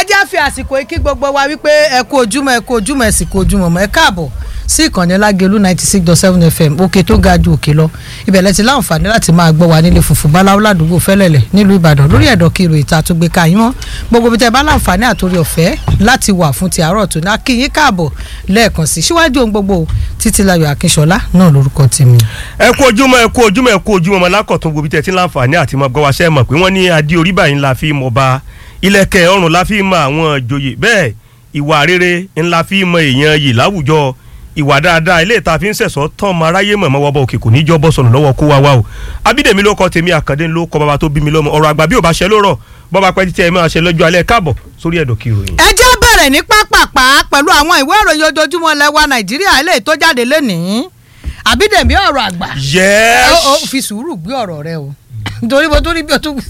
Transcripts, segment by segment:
ẹ jẹ́ fi àsìkò yìí kí gbogbo wa wípé ẹ kú ojúmọ́ ẹ kú ojúmọ́ ẹ sì kú ojúmọ́ mọ́ ẹ káàbọ̀ sí ìkànnì lágẹ̀lú ninety six dot seven fm òkè tó ga ju òkè lọ ìbẹ̀lẹ̀ ti láǹfààní láti máa gbọ́ wa nílé funfun báláwo ládùúgbò fẹ́lẹ̀lẹ̀ nílùú ìbàdàn lórí ẹ̀dọ̀ kiri ìta tó gbé ka yín mọ́ gbogbo bí tẹ bá láǹfààní àtòrí ọ̀fẹ́ láti wà fún ti àárọ̀ tó ní akínyín káàbọ̀ lẹ́ẹ̀kan sí síwájú ohun gbogbo títílayọ̀ akínṣọlá náà lórúkọ tèmi. ẹ kú ojúmọ́ ẹ kú ojúmọ́ ẹ kú ojúmọ́ ọmọ lákọ̀tún gbòbí tẹ tí láǹfààní àti mọ gbọ́ wa ṣẹ́ mọ̀ pé wọ́n ní adé orí báyìí ńlá fi mọ̀ ba ilẹ̀kẹ̀ ọrùn la fi mọ àwọn ìjòyè bẹ́ẹ̀ ìwà rere ńlá fi mọ èèyàn yìí láwùjọ ìwà dáadáa ilé ìta fi ń sẹ̀sọ́ tán ọmọ aráyé mọ̀ mọ́wọ́ bọ̀ òkè kò ní jọ́ bọ́ sọ̀nù lọ́wọ́ kó wá wá o abídèmí ló kọ́ tèmi àkàndé ló kọ́ bàbá tó bí mi lọ́mọ ọ̀rọ̀ àgbà bí ò bá ṣe ló rọ̀ bọ́ba pẹ́ títí ẹ máa ṣe lọ́jọ́ alẹ́ káàbọ̀ sórí ẹ̀dọ̀ kí ìròyìn. ẹ jẹ́ bẹ̀rẹ̀ ní pápápá pẹ̀lú àwọn ìwé ìròyìn ojoojúmọ́ lẹ́wà nàìjíríà eléyìí tó jáde lénìí àbídèmí ọ̀rọ̀ àgbà yes. ó ó fi sùúrù gbé ọ̀rọ̀ rẹ o nítorí mo tún rí bí o tún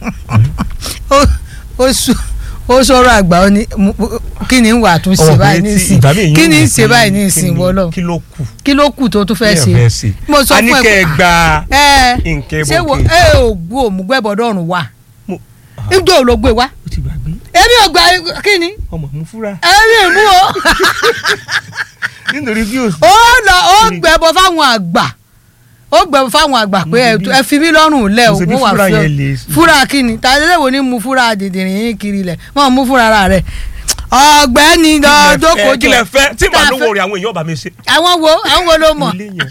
ó sùn ó sọ̀rọ̀ àgbà ó ní kí ni ń wà tún ṣe báyìí ní ìsìn kí ni ń ṣe báyìí ní ìsìn wọlọ kí ló kù kí ló kù tó tún fẹ́ Kí ẹ fẹ́ ṣe ṣe. mo sọ a ní fún ẹ kẹ́ ẹ pé gba ẹ nǹkan ṣé wo ẹbọ ẹ ò gbó òmùgbẹ́bọ̀dọ̀rùn wa Mo- níjọ́ ò ló gbé wa ó ti gbàgbé èmi ò gbà kí ni ọmọ mú fúra èmi ò mú o nítorí bí o ó lọ ó gbẹbọ fáwọn àgbà ó gbẹbọ fáwọn àgbà pé ẹ- Mo ṣe bí- ẹ fi mí lọ́rùn lẹ̀ o mo ṣe bí mo wà fúra fún yẹn lè- fúra kí ni tàdédé wo ni mu fúra dìndìnrín yín kiri lẹ̀ wọ́n mú fúra ara rẹ̀ ọ̀gbẹ́ni lọ jókòó kí lẹ fẹ́ tí màá Tá a lówó fẹ́- rẹ̀ àwọn èèyàn bá mi ṣe. àwọn wo àwọn wo ló mọ̀ ilé yẹn.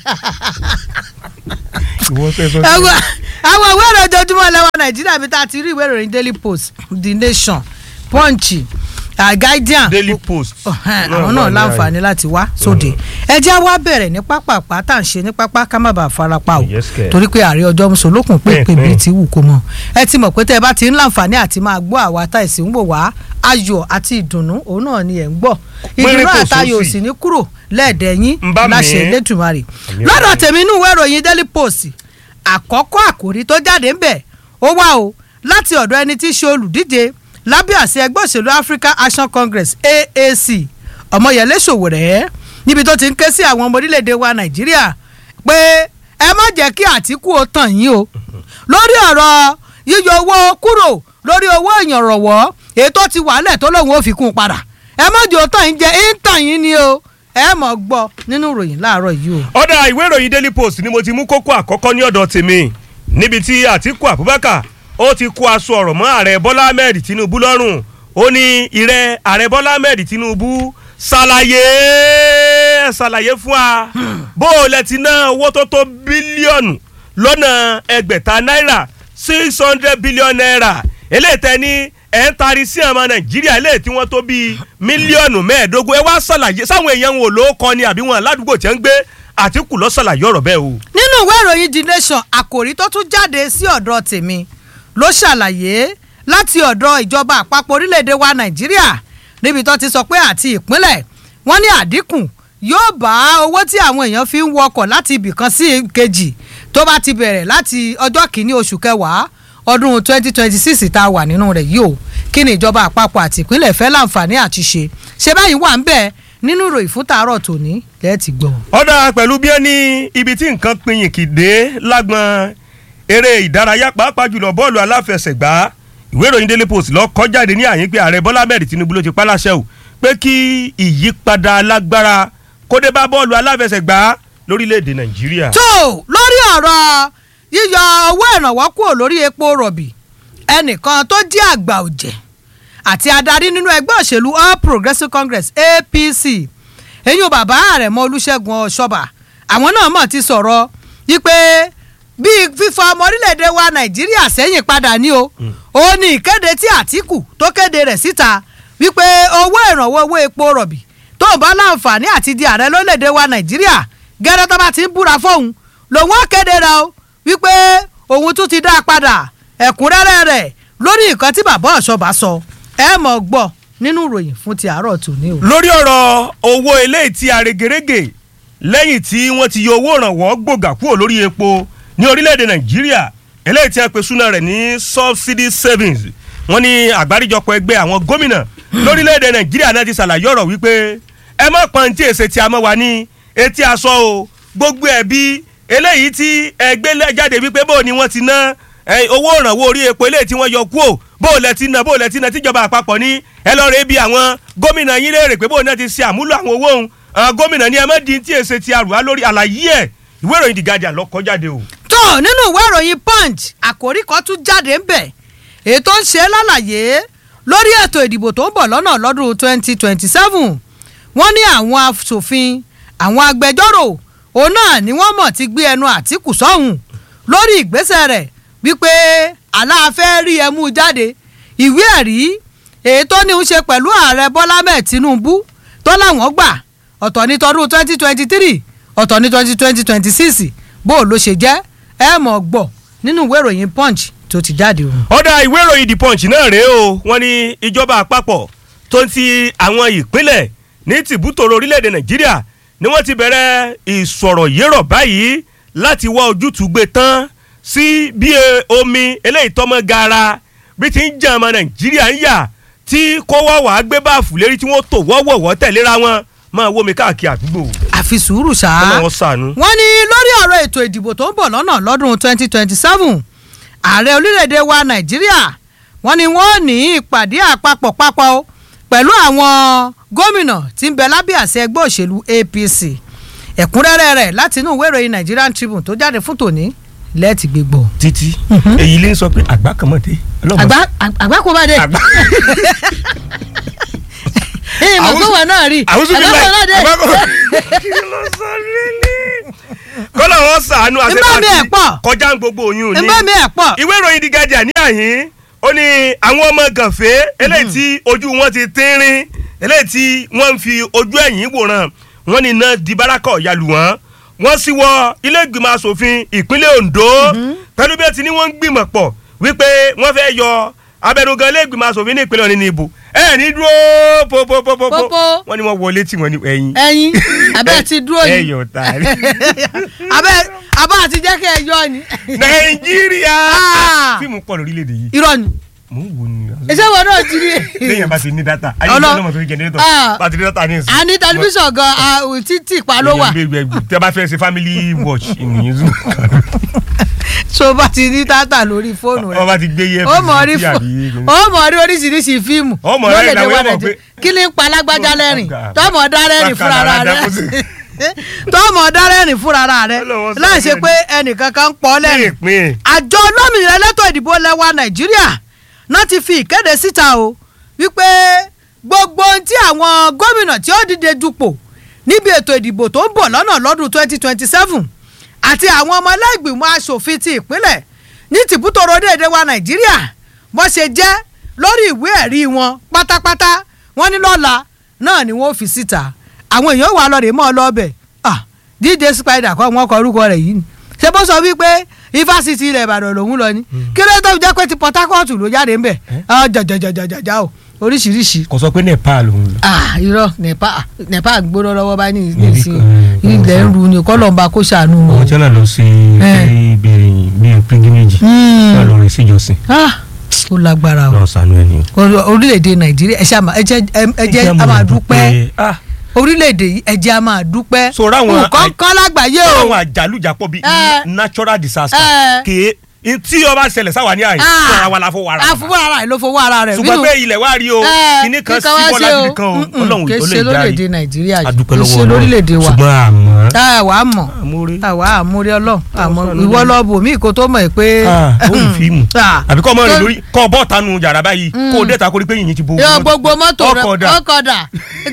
ìwọ fẹ́ sọ àwọn àwọn ìwé ìròyìn ojoojúmọ́ lẹ́wọ̀ nàìjíríà bí tá a ti rí ìwé ìròyìn daily post the nation punch uh, guardian daily post. ọ̀hán, àwọn náà láǹfààní láti wá sóde ẹ jẹ́ wá bẹ̀rẹ̀ ní pápápá tá à ń ṣe ní pápá ká má bàa farapa o Yes, kẹ̀. torí pé ààrẹ ọjọ́ mùsùlùkùn pé Bẹ́ẹ̀, pé bíi bẹ́ẹ̀. ti wù kó mọ̀ ẹ ti mọ̀ pé tẹ́ ẹ bá ti ń láǹfààní àti máa gbọ́ àwa tá ẹ̀ sì ń wò wá ayọ̀ àti ìdùnnú òun náà ni ẹ̀ ń gbọ́ ìdùnnú Pínrín kò àtayọ̀ sófì. sì ní kúrò lẹ́ẹ̀dẹ̀ yín Ń bá mi. láṣẹ Elédùmarè Àmì lọ́dọ̀ ọ̀rẹ́. tèmi inú ìwé ìròyìn daily post àkọ́kọ́ àkòrí tó jáde ń bẹ̀ ó wá o láti ọ̀dọ̀ ẹni tí í ṣe olùdíje lábẹ́ àṣẹ ẹgbẹ́ òṣèlú African Action Congress AAC Ọmọyẹlé Sowore níbi tó ti ń ké sí àwọn ọmọ orílẹ̀-èdè wa Nàìjíríà pé ẹ má jẹ́ kí Àtíkù ó tàn yín o lórí ọ̀rọ̀ yíyọ owó kúrò lórí owó ìyànrọ̀wọ́ èyí tó ti wàálẹ̀ tó lóun ó fi kún un padà ẹ má jẹ́ ó tàn yín jẹ́ ń tàn yín ni o ẹ mọ̀ gbọ́ nínú ìròyìn láàárọ̀ yìí o. ọ̀dà ìwé ìròyìn daily post ni mo ti mú kókó àkọ́kọ́ ní ọ̀dọ̀ tèmi níbi tí àtìkù abubakar ó ti kó aṣọ ọ̀rọ̀ mọ́ ààrẹ bọ́lá ahmed tinubu lọ́rùn ó ní ìrẹ́ ààrẹ bọ́lá ahmed tinubu ṣàlàyé ṣàlàyé fún wa bó o lẹ ti ná owó tó tó bílíọ̀nù lọ́nà ẹgbẹ̀ta náírà six hundred billion naira eléyìí tẹ́ ní ẹ̀ ń tari sí ọmọ nàìjíríà eléyìí tí wọ́n tó bíi mílíọ̀nù mẹ́ẹ̀ẹ́dógún ẹ wá ṣàlàyé sáwọn èèyàn wò ló kọ́ ni àbí wọn aládùúgbò tí ń gbé àtìkù ló ṣàlàyé ọ̀rọ̀ bẹ́ẹ̀ o. nínú ìwé ìròyìn the nation àkòrí tó tún jáde sí ọ̀dọ̀ tèmi ló ṣàlàyé láti ọ̀dọ̀ ìjọba àpapọ̀ orílẹ̀-èdè wa nàìjíríà níbi tó ti sọ pé àti ìpínlẹ̀ wọ́n ní àdínkù yóò bá owó tí àwọn èèyàn fi ń wọkọ̀ láti ibìkan sí kejì tó bá ti bẹ̀rẹ̀ láti ọjọ́ kìíní oṣù kẹwàá ọdún 2026 tá a wà nínú rẹ̀ yìí o kí ni ìjọba àpapọ̀ àti ìpínlẹ̀ fẹ́ láǹfààní àti ṣe ṣe báyìí wà ń bẹ̀ nínú ìròyìn fún tàárọ̀ tòní lẹ́ẹ̀tì gbọ́. ọ̀dà pẹ̀lú bí ẹni ibi tí nǹkan pinyìn kìdé lágbọn eré ìdárayá pàápàá jùlọ bọ́ọ̀lù aláfẹsẹ̀gbá ìwé ìròyìn daily post lọ kọ jáde ní àyín pé ààrẹ bọ́lá ahmed tinubu ló ti pálàṣẹ o pé kí ìyípadà alágbára kó dé bá bọ́ọ̀lù aláfẹsẹ̀gbá lórílẹ̀‐èdè nàìjíríà. tó lórí ọ̀rọ̀ yíyọ owó ìrànwọ́ kúrò lórí epo rọ̀bì ẹnìkan tó jẹ́ àgbà ọ̀jẹ̀ àti adarí nínú ẹgbẹ́ òṣèlú all progressives congress apc eyín bàbá àrẹ̀mọ olúṣẹ́gun ọ̀ṣọ́bà àwọn náà mọ̀ ti sọ̀rọ̀ wípé bíi fífa ọmọ orílẹ̀-èdè wa nàìjíríà sẹ́yìn padà ní o ó ní ìkéde tí àtìkù tó kéde rẹ̀ síta wípé owó ìrànwọ́ owó epo rọ̀bì tó ń bá láǹfààní àti di ààrẹ lórílẹ̀‐èdè wa nàìjíríà gẹ́rẹ́ tó bá ti ń búra fóun lòun ó kéde rẹ̀ o wípé òun tún ti dá a padà ẹ̀kúnrẹ́rẹ́ rẹ̀ lórí nǹkan tí bàbá ọ̀ṣọ́bà sọ ẹ mọ̀ gbọ́ nínú ìròyìn fún ti àárọ̀ tòní o. lórí ọ̀rọ̀ owó eléyìí tí aregerege lẹ́yìn tí wọ́n ti yọ owó ìrànwọ́ gbòógà kúrò lórí epo ní orílẹ̀-èdè nàìjíríà eléyìí tí a pè súná rẹ̀ ní subsidy savings wọ́n ní àgbáríjọpọ̀ ẹgbẹ́ àwọn gómìnà lórílẹ̀-èdè nàìjíríà náà ti ṣàlàyé ọ̀rọ̀ wípé ẹ má pọn tí èsè tí a mọ̀ wá ní etí aṣọ o gbogbo ẹ̀bí eléyìí tí ẹgbẹ́ jáde wípé bó ni wọ́n ti ná owó ìrànwọ́ orí epo eléyìí tí wọ́n yọ kúò bó o lẹ ti na bó o lẹ ti na tíjọba àpapọ̀ ní ẹ lọ rẹ bí àwọn gómìnà yín léèrè pé bó o náà ti ṣe àmúlò àwọn owó òun àwọn gómìnà ní ẹ má di tí èsè ti àrùwá lórí àlàyé ẹ ìwé ìròyìn The Guardian ló kọ jáde o. tó nínú ìwé ìròyìn punch àkòrí kan tún jáde ń bẹ̀ èyí tó ń ṣe lálàyé lórí ètò ìdìbò tó ń bọ̀ lọ́nà lọ́dún 2027 wọ́n ní àwọn asòfin àwọn agbẹjọ́rò òun náà ni wọ́n mọ̀ ti gbé ẹnu àtìkù sọ́hùn lórí ìgbésẹ̀ rẹ̀ wípé aláàfẹ́ rí ẹmú jáde ìwé ẹ̀rí èyí tó ní í ṣe pẹ̀lú ààrẹ bọ́lá mẹ́ẹ̀ tinubu tó láwọn gbà ọ̀tọ̀ ní tọdún 2023 ọ̀tọ̀ ní twenty twenty twenty six bó o ló ṣe jẹ́ ẹ mọ̀ gbọ́ nínú ìwé ìròyìn punch tó ti jáde o. ọ̀dà ìwé ìròyìn the punch náà rèé o wọ́n ní ìjọba àpapọ̀ tó ń ti àwọn ìpínlẹ̀ ní tìbútòrò orílẹ̀-èdè nàìjíríà ni wọ́n ti bẹ̀rẹ̀ ìsọ̀rọ̀ yérọ̀ báyìí láti wá ojútùú gbé tán sí bí omi eléyìí tọ́mọ gaara bí ti ń jẹ́ ọmọ nàìjíríà ń yà tí kó wá wàá gbé báàfù lérí tí wọ́n tò wọ́wọ́wọ́ tẹ̀léra wọn máa wó mi káàkiri àdúgbò. àfi sùúrù ṣáá ọlọ́wọ́ sànú. wọ́n ní lórí ọ̀rọ̀ ètò ìdìbò tó ń bọ̀ lọ́nà lọ́dún twenty twenty seven ààrẹ orílẹ̀-èdè wa nàìjíríà wọ́n ní wọ́n ní ìpàdé àpapọ̀ papọ̀ o pẹ̀lú àwọn gómìnà tí ń bẹ lábẹ́ àṣẹ ẹgbẹ́ òṣèlú apc ẹ̀kúnrẹ́rẹ́ rẹ̀ láti inú ìwé ìròyìn nigerian tribune tó jáde fún tòní lẹ́ẹ̀tì gbégbọ́. títí èyí lè sọ pé àgbà kan mọ̀ dé. àgbà àgbà kò bá dé. àgbà ìmọ̀ pé wọn náà rí àwùjọ bí àgbà kò náà dé. kọ́lá wọn sàánú Ìbá mi ẹ̀ pọ̀. kọjá ń gbogbo oyún ni ìmọ̀ mi ẹ̀ pọ̀. ìwé ìròyìn The Guardian ní àyín ó ní àwọn ọmọ gànfẹ́ eléyìí tí ojú wọn ti tínrín eléyìí tí wọ́n ń fi ojú ẹ̀yìn wòran wọ́n ní iná di bárakọ̀ yalù wọ́n wọ́n sì wọ ilé ìgbìmọ̀ asòfin ìpínlẹ̀ Ondo pẹ̀lú bí ẹ ti ní wọ́n ń gbìmọ̀ pọ̀ wípé wọ́n fẹ́ yọ abẹnugan ilé ìgbìmọ̀ asòfin ní ìpínlẹ̀ Ọ̀ní ní ìbò ẹ ní dúró popopopopo Pópó. wọ́n ní wọ́n wọlé tí wọ́n ní ẹ̀yìn ẹyin abẹ́ ti dúró ẹ yìí yọ̀ tààrí. abẹ́ abẹ́ àti jẹ́ kẹ́ ẹ yọ ni. nàìjíríà Ah. fíìmù pọ̀ lórílẹ̀‐èdè yìí irọ́ ni mò ń wò ní. iṣẹ́ wọn náà ti rí. lẹ́yìn bá ti ní data ayé Ọlọ- ìjọba náà tó ní jẹnẹrétọ̀ Ah. bá ti ní data ní ìsìn. a ní tẹlifíṣàn gan ah, títì pa ló wà tẹ bá fẹ́ ṣe family watch ìnìyẹn zoom tó bá ti ní tátà lórí fóònù wọ́n rẹ bá ti gbé yẹ ó mọ̀ rí fún fó- ó mọ̀ rí oríṣiríṣi fíìmù Ó mọ̀ rẹ́rìn lórílẹ̀-èdè wa làwọn èèyàn mọ̀ Nàìjíríà. pé- kí ni ń pa alágbájá lẹ́rìn Ọ̀gá. tọ́mọ̀ dá rẹ́rìn fúnra Bákan rẹ náà dákú sí. tọ́mọ̀ dá rẹ́rìn fúnra rẹ Ọlọ́run sọ láì ṣe bẹ́ẹ̀ pé ẹnìkan kan ń pọ̀ lẹ́rìn pín àjọ olómìnira elétò ìdìbò lẹwa nàìjíríà náà ti fi ìkéde síta o wípé gbogbo ohun tí àwọn gómìnà tí ó dìde dupò níbi ètò ìdìbò tó ń bọ̀ lọ́nà lọ́dún 2027 àti àwọn ọmọ ẹlẹ́gbìmọ̀ asòfin ti ìpínlẹ̀ ní tìbútòrò déédéé wa nàìjíríà bó ṣe jẹ́ lórí ìwé ẹ̀rí wọn pátápátá wọ́n ní lọ́la náà ni wọ́n fi síta àwọn èèyàn wà lọ́ọ̀rẹ́ mọ́ ọ lọ́ọ̀bẹ̀ ah díje spider kọ́ wọn kọ orúkọ rẹ̀ yìí ni ṣé bó sọ wípé ifásitì ilẹ̀ ìbàdàn lòún lọ ni kí ló tó fi jẹ́ pé ti port harcourt ló jáde ń bẹ̀ jàjàjàjàjà o oríṣiríṣi kò sọ pé nepal òun lọ. ah irọ́ nepal nepal gbóná lọ́wọ́ bá ní Níbi ìsìn kan, ilẹ̀ ń ru ni kọ́lọ́mbà kó ṣàánú àwọn wọn. tí wọn náà lọ sí Eh. bíi bíi pilgrimage Hmm. wọn lọ rìn síjọsìn ah ó lágbára o lọ sànú ẹni. Orí- orílẹ̀-èdè nàìjíríà ẹ ṣáà máa- ẹ jẹ́ ẹ jẹ́ a máa dúpẹ́ ah orílẹ̀-èdè yìí ẹ jẹ́ a máa dúpẹ́ Sọ̀rọ̀ àwọn nǹkan àì- kan lágbàáyé o àwọn àjálùjápọ̀ bíi Eh. natural disaster Eh. kèé tí ọba ṣẹlẹ̀ sáwà ní àyè Ah. fúnra wa la fọwọ́ ara wa. àfọwọ́ ara rẹ̀ ló fọwọ́ ara rẹ̀ ṣùgbọ́n pé ilẹ̀ wa rí o kíní kan sí bọ́lá kíní kan o ọlọ́run kì í tó ṣe lè lórílẹ̀‐èdè dárí nàìjíríà yìí adúpẹ́ kì í lọ́wọ́ ṣe lórílẹ̀‐èdè wa ṣùgbọ́n àmọ́ tá a wàá mọ̀ àmúrí tá a wàá àmúrí ọlọ́run àmọ́ Ọlọ́run ìwọ ló ní. lọ bò mí kó tó mọ̀ ẹ́ pé. ó rí fíìmù Ah. àbí kọ́ ọmọ rẹ̀ Tó- lórí kọ́ ọ bọ́ọ̀ tanu yàrá báyìí kó o dé ta kó rí pé yìnyín ti bo yọ gbogbo mọ́tò rẹ ọkọ̀ dà ọkọ̀ dà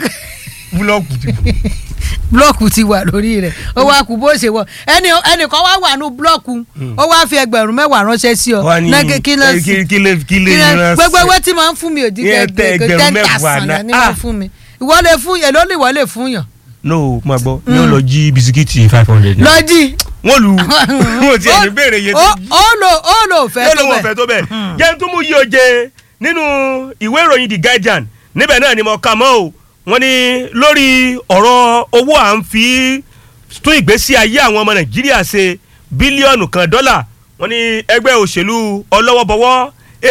búlọ́ọ̀kù ti bò. búlọ́ọ̀kù ti wà lórí rẹ̀ ó wá kú bó ṣe wọ ẹnì ẹnìkan wá wà nù búlọ́ọ̀kù ó wá fi ẹgbẹ̀rún mẹ́wàá ránṣẹ́ sí ọ wọ́n ní Náà kí- kí ló eh, sì- kí- kí lè kí lè kí ló- rán gbogbo sí- ewé tí máa ń fún mi ò di Yẹn tẹ ẹgbẹ̀rún ten mẹ́wàá thousand náà. ni Ah. wọ́n fún mi ìwọ lè fún èló ni ìwọ lè fún yàn no mo gbọ́ ní o lọ jí bisikíìtì five hundred naira lọ́jì wọ́n lu wọ́n ti ẹni béèrè iye ó tó jí ó lò ó lò fẹ́ yóò tó lówó bẹ̀ ọ̀fẹ́ tó bẹ̀ jẹ́ n tún mú yí oje nínú ìwé ìròyìn The Guardian níbẹ̀ náà ni mo kà mọ́ o wọ́n ní lórí ọ̀rọ̀ owó à ń fi tún ìgbésí ayé àwọn ọmọ Nàìjíríà ṣe bílíọ̀nù kan dọ́là wọ́n ní ẹgbẹ́ òṣèlú ọlọ́wọ́bọwọ́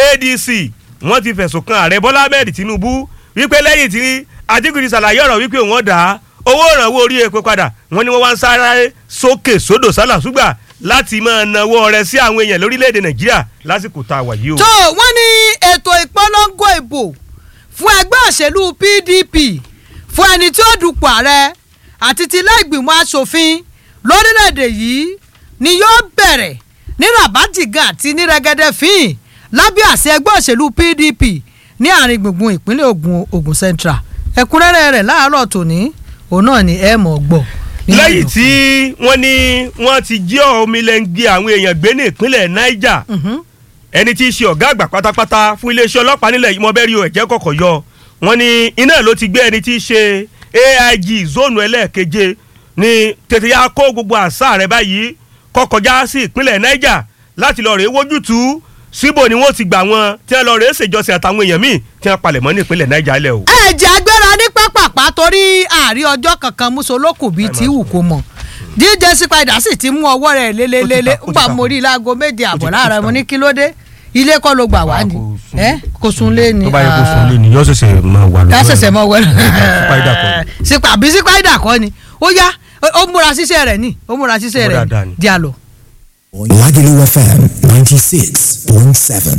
ADC wọ́n ti fẹ̀sùn kan ààrẹ Bọ́lá Ahmed Tinubu wípé lẹ́yìn tí Àtíkù ti ṣàlàyé ọ̀rọ̀ wípé òun ọ̀dà owó ìrànwọ́ orí epo padà wọ́n ní wọ́n wá ń sáré sókè sódò sálà ṣùgbà láti máa nawọ́ rẹ̀ sí àwọn èèyàn lórílẹ̀‐èdè nàìjíríà lásìkò tá a wà yìí o. tó wọ́n ní ètò ìpolongo ìbò fún ẹgbẹ́ òṣèlú pdp fún ẹni tí ó dupò ààrẹ àti ti ilé ìgbìmọ̀ asòfin lórílẹ̀‐èdè yìí ni yóò bẹ̀rẹ̀ ní rabajigan àti ní rẹ́gẹ́dẹ́ fín lábẹ́ àṣẹ ẹgbẹ́ òṣèlú pdp ní àárín gbùngbùn ìpínlẹ̀ ogun ogun central ẹ̀kúnrẹ́rẹ́ rẹ̀ láàárọ̀ tòní òun náà ni ẹ mọ̀ gbọ́. nínú lẹ́yìn ìròyìn. tí wọ́n ní wọ́n ti jí omilẹ́ngi àwọn èèyàn gbé ní ìpínlẹ̀ niger Mhm. ẹni tí í ṣe ọ̀gá àgbà pátápátá fún iléeṣẹ́ ọlọ́pàá nílẹ̀ yìí mọ́bẹ́rì o ẹ̀jẹ̀ kọ̀kọ̀ yọ wọ́n ní iná ló ti gbé ẹni tí í ṣe aig zónù ẹlẹ́ẹ̀keje ní tètè ya kó gbogbo àṣà rẹ̀ báyìí kó kọjá sí ìpínlẹ̀ niger láti lọ rèé wójútùú síbò ni wọ́n ti gbà wọn tí wọ́n lọ rèé ṣèjọsìn àtàwọn èèyàn míì tí wọ́n palẹ̀ mọ́ ní ìpínlẹ̀ niger lẹ̀ o. ẹ̀jẹ̀ agbára ní pápápá torí àárí ọjọ́ kankan mùsùlùkù bíi tí wù kó mọ̀ dj spider sì ti mú ọwọ́ rẹ̀ lélelélé Ó ti ta- ó ti ńgbà ta- mo rí i láago méje àbọ̀ ó ti láàárọ̀ ta- mo ní kí ló dé ilé kọ́ ló gbà wá ni kò sùn. ẹ kò sùn lé ni tó bá yẹ kó sùn lé ni yóò ṣẹ̀ṣẹ̀ máa wà lọ́wọ́ ká ṣẹ̀ṣẹ̀ mọ wẹ́rẹ́ Spider kọ́ ni. sípa àbí spider kọ́ ni ó yá ó- ó múra ṣiṣẹ́ rẹ̀ ni ó múra ṣiṣẹ́ Ó rẹ̀ dáadáa ni. ni di àlọ́. Lagelu FM 96.7.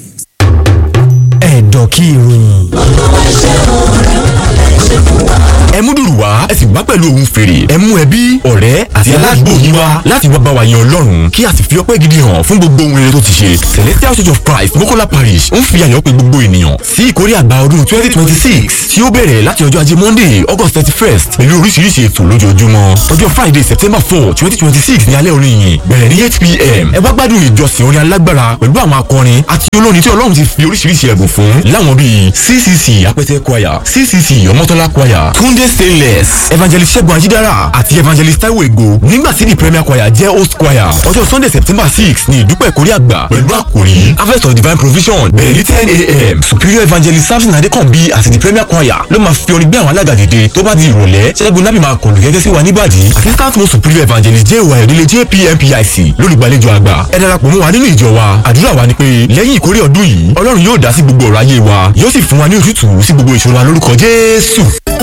Ẹ̀dọ̀ kí ìròyìn. ẹ mú dùrù wá ẹ sì wá pẹ̀lú ohun fèrè ẹ mú ẹbí ọ̀rẹ́ àti aládùúgbò yín wá láti wá bá wa yan ọlọ́run kí a sì fi ọpẹ́ gidi hàn fún gbogbo ohun rere tó ti ṣe celestial church of christ mokola parish ń fi àyàn pé gbogbo ènìyàn sí ìkórè àgbà ọdún twenty twenty six tí ó bẹ̀rẹ̀ láti ọjọ́ ajé monday august thirty first pẹ̀lú oríṣiríṣi ètò lójoojúmọ́ ọjọ́ friday september four twenty twenty six ní alẹ́ orin yìí bẹ̀rẹ̀ ní eight pm ẹ wá gbádùn ìjọsìn orin alágbára pẹ̀lú àwọn akọrin àti olórin tí ọlọ́run ti fi oríṣiríṣi ẹ̀bùn fún láwọn bíi ccc apẹtẹ choir ccc ọmọtọ́lá choir tunde stainless evangelist ṣẹ́gun ajídára àti evangelist taiwo ego nígbà tí the premier choir jẹ́ host choir ọjọ́ sunday september six ní ìdúpẹ́ ìkórè àgbà pẹ̀lú àkòrí harvest of divine provision bẹ̀rẹ̀ ní ten a.m. superior evangelist samson adekanbi àti the premier choir ló máa fi orin gbé àwọn alága dìde tó bá di ìrọ̀lẹ́ ṣẹ́gun nábì máa kọ̀lù gẹ́gẹ́ sí wa níbàdí assistant most superior evangelist jẹ́ ìwà ìdílé jpmpic lólùgbàlejò àgbà ẹ darapọ̀ mọ́ wa nínú ìjọ wa àdúrà wa ni pé lẹ́yìn ìkórè ọdún yìí ọlọ́run yóò dá sí gbogbo ọ̀rọ̀ ayé wa yóò sì fún wa ní ojútùú sí gbogbo ìṣòro wa lórúkọ jésù.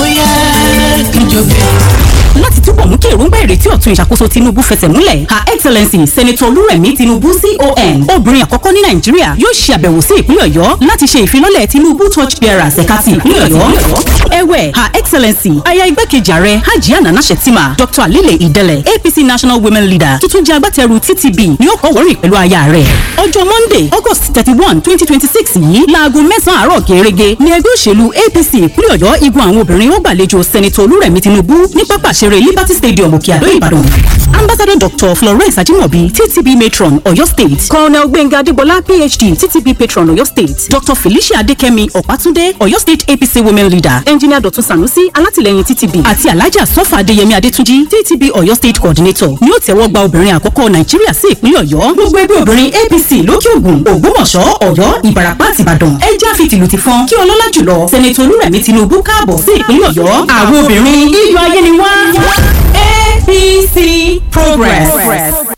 láti túbọ̀ mú kí èròǹgbà ìrètí ọ̀tun ìṣàkóso tinubu fẹsẹ̀ múlẹ̀ her excellency senator olúrẹ̀mí tinubu con obìnrin àkọ́kọ́ ní nàìjíríà yóò ṣe àbẹ̀wò sí ìpínlẹ̀ ọ̀yọ́ láti ṣe ìfilọ́lẹ̀ tinubu torch bearers ẹ̀ka ti ìpínlẹ̀ ọ̀yọ́ ẹ̀wẹ̀ her excellency aya igbákejì ààrẹ hajiya nana shettima dr alile idele apc national women leader tuntun jẹ́ agbátẹrù ttb ni ó kọ́ wọ́rìn pẹ̀lú aya rẹ̀ ọjọ́ monday august thirty one twenty twenty six yìí láago mẹ́sàn-án àárọ̀ gẹ́gẹ́ ní ẹgbẹ́ òṣèlú apc ìpínlẹ̀ ọ̀yọ́ igun àwọn obìnrin ó gbàlejò senator olúrẹ̀mí tinubu ní pápá ìṣeré liberty stadium òkè àdó ìbàdàn ambassador dr florence ajimobi ttb matron ọ̀yọ́ state colonel gbẹ̀ngà adébọlá phd ttb patron ọ̀yọ́ state dr felicia adekemi ọ̀pátúndé ọ̀yọ́ state apc women leader engineer dọ̀tun sanusi alátìlẹyìn ttb àti alhaja sọfà adéyẹmí adétúnjì ttb ọ̀yọ́ state coordinator ni ó tẹ́wọ́ gba obìnrin àkọ́kọ́ nàìjíríà sí ìpínlẹ̀ ọ̀yọ́ gbogbo ẹgbẹ́ obìnrin apc lókè ògùn ògbómọ̀ṣọ́ ọ̀yọ́ ìbàràpá àti ìbàdàn ẹ já fi tìlù ti fọn kí ọlọ́lá jùlọ sẹ́nẹ̀tì olúrẹ̀mí tinubu káàbọ̀ sí ìpínlẹ̀ ọ̀yọ́ àwọn obìnrin iyọ̀ ayé ni wá apc progress.